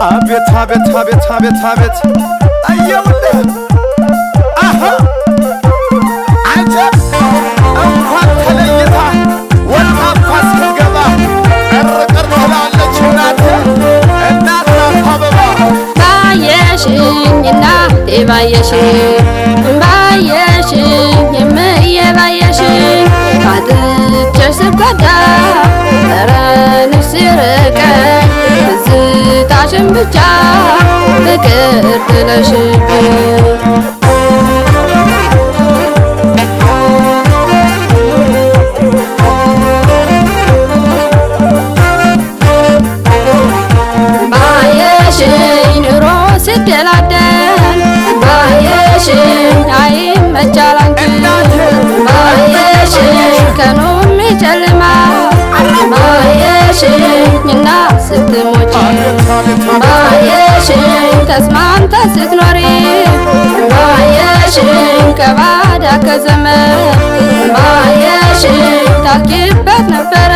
አቤት አቤት አቤት አቤት አቤት አየውልህ አሀ አጀብ እንኳን ተለይታ ወጣ እንኳ ስትገባ ቀርቀር ትላለች እናት እናት ናት አበባ ባየሽኝ እናቴ ባየሽኝ ባየሽኝ የምዬ ባየሽኝ አጥቼሽ ስጎዳ ጠረንሽ ሲርቀኝ ትዝታሽን ብቻ ፍቅር ጥለሽብኝ ባየሽኝ ኑሮ ሲደላደል ባየሽኝ አይመቻል አንቺ ባየሽኝ ቀኑም ይጨልማል ባየሽኝ እና ስትሞች ባየሽኝ ተስማምተ ስትኖሪ ባየሽኝ ከባዳ ከዘመድ ባየሽኝ ታኪበት ነበረ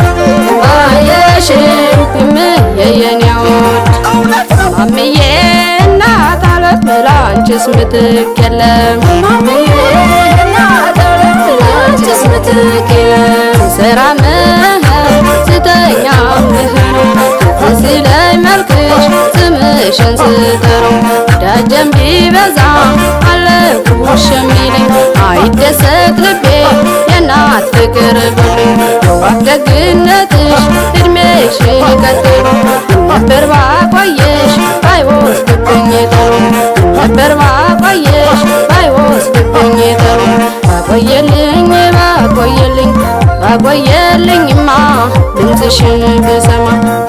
ባየሽኝ የምየየኔዎች ማምዬ እናት አለት ብላ አንቺስ ምትክ የለም ማምዬ እናት አለት ብላ አንቺስ ምትክ የለም ስራ ምህር ስተኛ ምህር ሲለኝ መልክሽ ስምሽን ስጠራው ዳጀም ቢበዛ አለኩሽ የሚለኝ አይደሰት ልቤ የእናት ፍቅር ብሎኝ የዋህ ደግነትሽ እድሜሽ ቀጥሎ ነበር ባቆየሽ ባይወስድብኝ ጥሩ ነበር ባቆየሽ ባይወስድብኝ ጥሩ ባቆየልኝ ባቆየልኝ ባቆየልኝማ ድምፅሽን ብሰማ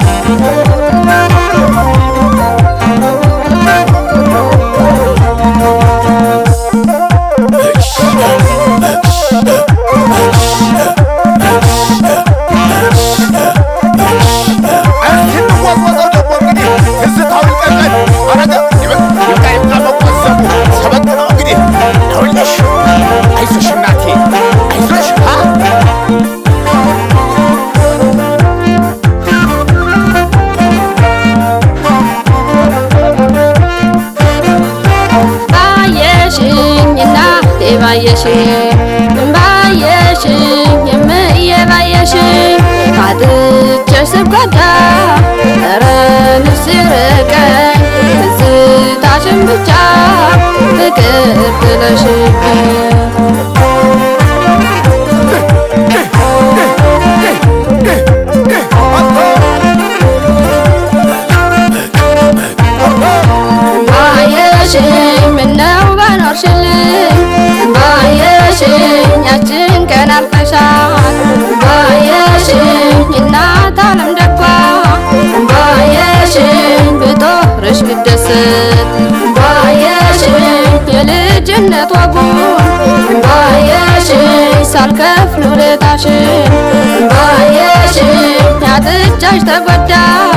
እስኪ እንወዝወዘው ደግሞ እንግዲህ ትዝታው ይቀጥል አረገ ይብቃ ይብቃ መቆዘሙ ሰበቅ ነው እንግዲህ ይኸውልሽ አይዞሽ እናቴ አይዞሽ አ ባየሽኝ እናቴ ባየሽኝ ባየሽኝ የምዬ ባየሽኝ አጥቼሽ ስጎዳ ጠረንሽ ሲርቀኝ ትዝታሽን ብቻ ፍቅር ጥለሽብኝ ባየሽኝ ምነው ባኖርሽልኝ ባየሽኝ ያችን ቀን አልፈሻል ባየሽኝ እናት አለም ደጓ ባየሽኝ ብጦርሽ ብደሰት ባየሽኝ የልጅነት ወጉን ባየሽኝ ሳልከፍል ውለታሽን ባየሽኝ ያጥጃሽ ተጎዳ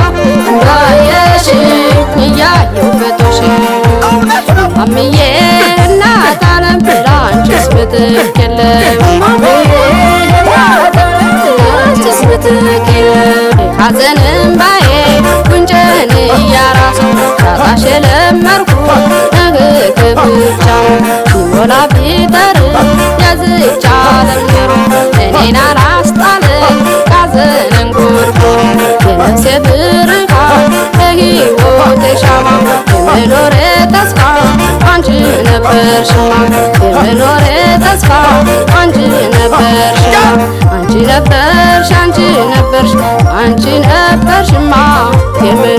ባየሽኝ እያየው ፈቶሽን ማምዬ እናት አለም ብላ አንቺስ ምትክ የለም ማምዬ እናት አለም ብላ አንቺስ ምትክ የለም ሐዘንም ባዬ ጉንጭን እያራሱ ሻጣሽ የለመርኩት ንግግር ብቻ ሲሞላ ቢጠር የዝቻ ለምሮ እኔን አላስጣለኝ ሐዘንን ጎርጎር የነፍሴ ብርሃን የሕይወቴ ሻማ የመኖሬ ተስፋ አንቺ ነበርሽማ የመኖሬ ተስፋ አንቺ ነበርሽማ አንቺ ነበርሽ አንቺ ነበርሽ አንቺ ነበርሽማ የመ